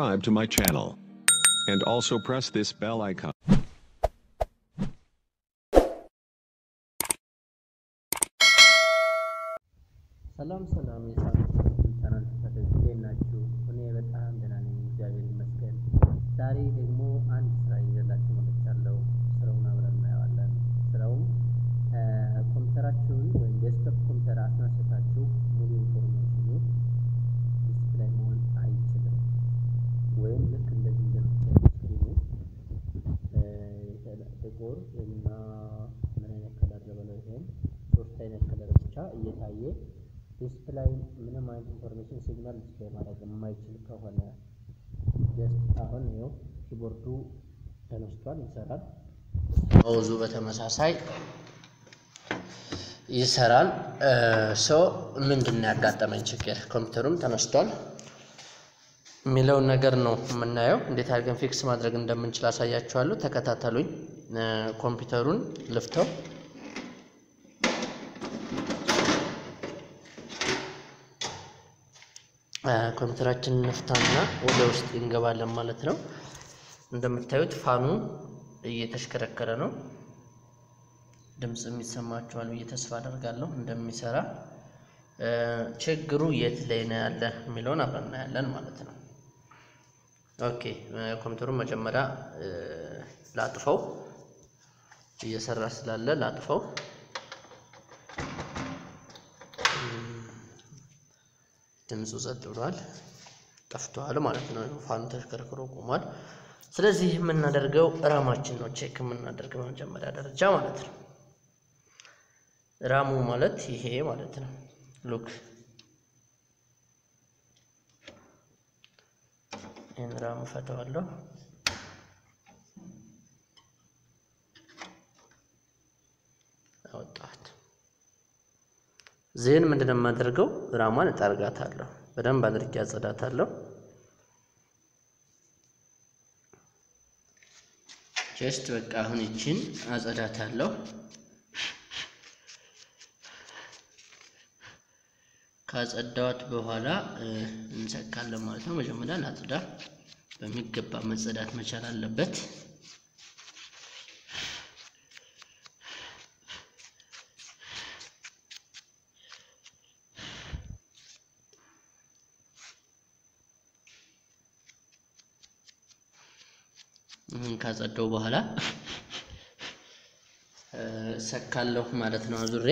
subscribe to my channel. And also press this bell icon. ሰላም ሰላም የሳምንት ቻናል ተከታታዮች እንዴት ናችሁ? እኔ በጣም ደህና ነኝ፣ እግዚአብሔር ይመስገን። ዛሬ ደግሞ አንድ ስራ ይዤላችሁ መጥቻለሁ። ስራውን አብረን እናየዋለን። ስራውም ኮምፒውተራችሁን ወይም ዴስክቶፕ ኮምፒውተር አስነስታችሁ ሙሉ ኢንፎርሜሽኑ ዲስፕላይ መሆን አይችልም። ወይም ልክ እንደዚህ እንደምታዩት ስክሪኑ ጥቁር እና ምን አይነት ከለር ልበለው ይሄን ሶስት አይነት ከለር ብቻ እየታየ ዲስፕላይ ምንም አይነት ኢንፎርሜሽን ሲግናል ዲስፕላይ ማድረግ የማይችል ከሆነ ጀስት አሁን ይኸው ኪቦርዱ ተነስቷል፣ ይሰራል። ማውዙ በተመሳሳይ ይሰራል። ሶ ምንድን ነው ያጋጠመኝ ችግር? ኮምፒውተሩም ተነስቷል የሚለውን ነገር ነው የምናየው። እንዴት አድርገን ፊክስ ማድረግ እንደምንችል አሳያችኋለሁ። ተከታተሉኝ። ኮምፒውተሩን ልፍተው ኮምፒውተራችንን ነፍታና ወደ ውስጥ እንገባለን ማለት ነው። እንደምታዩት ፋኑ እየተሽከረከረ ነው። ድምፅ የሚሰማችኋል ብዬ ተስፋ አደርጋለሁ እንደሚሰራ። ችግሩ የት ላይ ነው ያለ የሚለውን አብረን እናያለን ማለት ነው። ኦኬ ኮምፒውተሩን መጀመሪያ ላጥፈው፣ እየሰራ ስላለ ላጥፈው። ድምፁ ጸጥ ብሏል፣ ጠፍቷል ማለት ነው። ፋኑ ተሽከርክሮ ቆሟል። ስለዚህ የምናደርገው ራማችን ነው ቼክ የምናደርገው በመጀመሪያ ደረጃ ማለት ነው። ራሙ ማለት ይሄ ማለት ነው። ሉክ ይህን ራሙ ፈተዋለሁ። አወጣት ዜን ምንድነው የማደርገው? ራሟን እጠርጋታለሁ። በደንብ አድርጌ አጸዳታለሁ። ጀስት በቃ አሁን ይችን አጸዳታለሁ። ካጸዳዋት በኋላ እንሰካለን ማለት ነው። መጀመሪያ ላጽዳ። በሚገባ መጸዳት መቻል አለበት። ካጸዳው በኋላ ሰካለሁ ማለት ነው አዙሬ።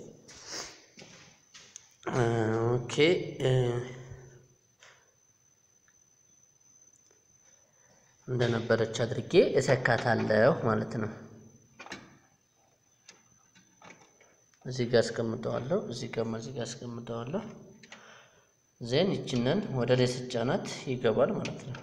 ኦኬ እንደነበረች አድርጌ እሰካታለሁ ማለት ነው። እዚህ ጋር አስቀምጠዋለሁ። እዚህ ጋር እዚህ ጋር አስቀምጠዋለሁ። ዜን ይችንን ወደ ላይ ስጫናት ይገባል ማለት ነው።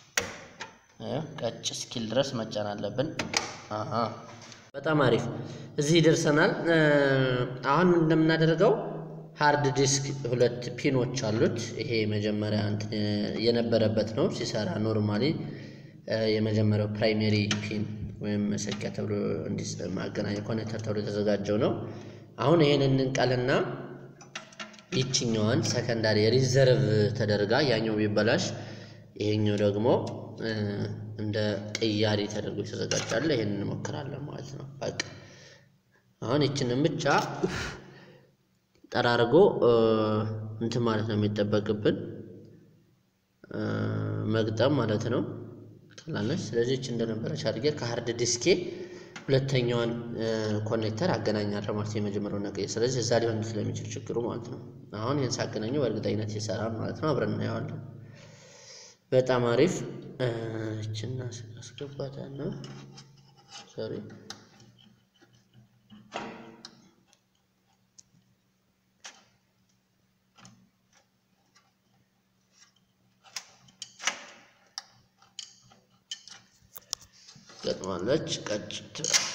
ቀጭ እስኪል ድረስ መጫን አለብን። አሃ በጣም አሪፍ። እዚህ ደርሰናል። አሁን እንደምናደርገው ሃርድ ዲስክ ሁለት ፒኖች አሉት። ይሄ መጀመሪያ እንትን የነበረበት ነው ሲሰራ ኖርማሊ የመጀመሪያው ፕራይሜሪ ፒን ወይም መሰኪያ ተብሎ ማገናኛ ኮኔክተር ተብሎ የተዘጋጀው ነው። አሁን ይሄን እንንቀልና ይችኛዋን ሰከንዳሪ ሪዘርቭ ተደርጋ ያኛው ቢበላሽ ይሄኛው ደግሞ እንደ ቅያሪ ተደርጎ የተዘጋጃለ። ይሄን እንሞክራለን ማለት ነው። በቃ አሁን ይችንን ብቻ ጠራርጎ እንትን ማለት ነው የሚጠበቅብን መግጠም ማለት ነው። ትላለች። ስለዚህ ይች እንደነበረች አድርጌ ከሀርድ ዲስኬ ሁለተኛዋን ኮኔክተር አገናኛለሁ ማለት የመጀመሪያውን ነገር። ስለዚህ እዛ ሊሆን ስለሚችል ችግሩ ማለት ነው። አሁን ይህን ሳገናኘው በእርግጠኝነት ይሰራል ማለት ነው። አብረን እናየዋለን። በጣም አሪፍ እችና አስገባታና ሶሪ ገጥማለች ቀጭት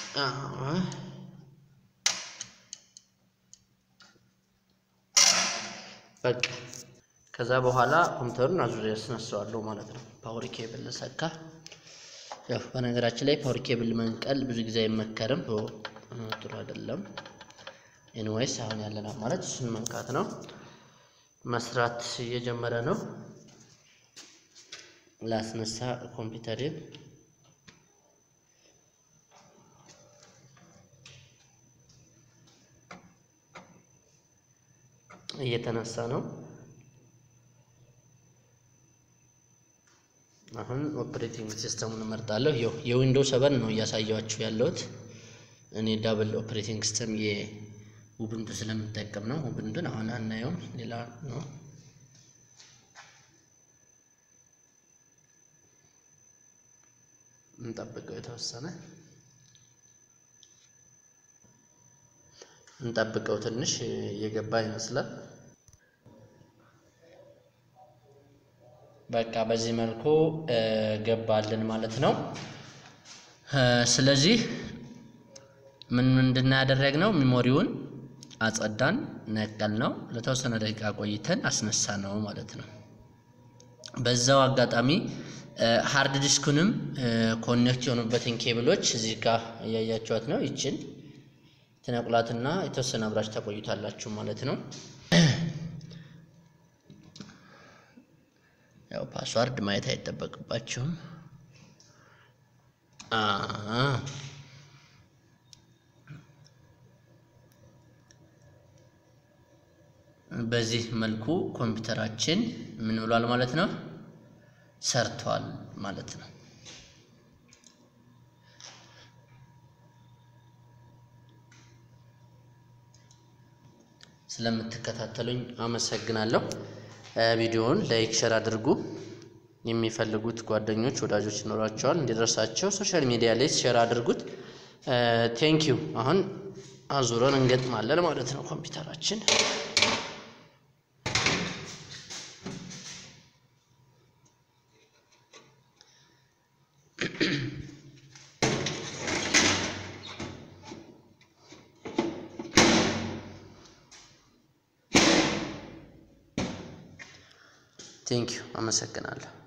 በቃ ከዛ በኋላ ኮምፒውተሩን አዙሪያ ያስነሳዋለሁ ማለት ነው። ፓወር ኬብል ሰካ። ያው በነገራችን ላይ ፓወር ኬብል መንቀል ብዙ ጊዜ አይመከርም፣ ጥሩ አይደለም። ኤኒዌይስ አሁን ያለን አማራጭ እሱን መንካት ነው። መስራት እየጀመረ ነው። ላስነሳ ኮምፒውተሬን እየተነሳ ነው። አሁን ኦፕሬቲንግ ሲስተሙን እመርጣለሁ። ይኸው የዊንዶው ሰቨን ነው እያሳያችሁ ያለሁት። እኔ ዳብል ኦፕሬቲንግ ሲስተም የኡቡንቱ ስለምጠቀም ነው። ኡቡንቱን አሁን አናየውም፣ ሌላ ነው። እንጠብቀው የተወሰነ እንጠብቀው ትንሽ እየገባ ይመስላል። በቃ በዚህ መልኩ ገባልን ማለት ነው። ስለዚህ ምን ምንድን ነው ያደረግነው? ሚሞሪውን አጸዳን፣ ነቀል ነው ለተወሰነ ደቂቃ ቆይተን አስነሳ ነው ማለት ነው። በዛው አጋጣሚ ሃርድ ዲስኩንም ኮኔክት የሆኑበትን ኬብሎች እዚህ ጋር እያያችኋት ነው። ይችን ትነቁላትና የተወሰነ አብራች ተቆይታላችሁ ማለት ነው። ያው ፓስዋርድ ማየት አይጠበቅባችሁም። በዚህ መልኩ ኮምፒውተራችን ምን ብሏል ማለት ነው ሰርቷል ማለት ነው። ስለምትከታተሉኝ አመሰግናለሁ። ቪዲዮውን ላይክ፣ ሸር አድርጉ። የሚፈልጉት ጓደኞች፣ ወዳጆች ይኖራቸዋል እንዲደርሳቸው ሶሻል ሚዲያ ላይ ሼር አድርጉት። ቴንኪዩ። አሁን አዙረን እንገጥማለን ማለት ነው ኮምፒውተራችን ቴንኪዩ አመሰግናለሁ።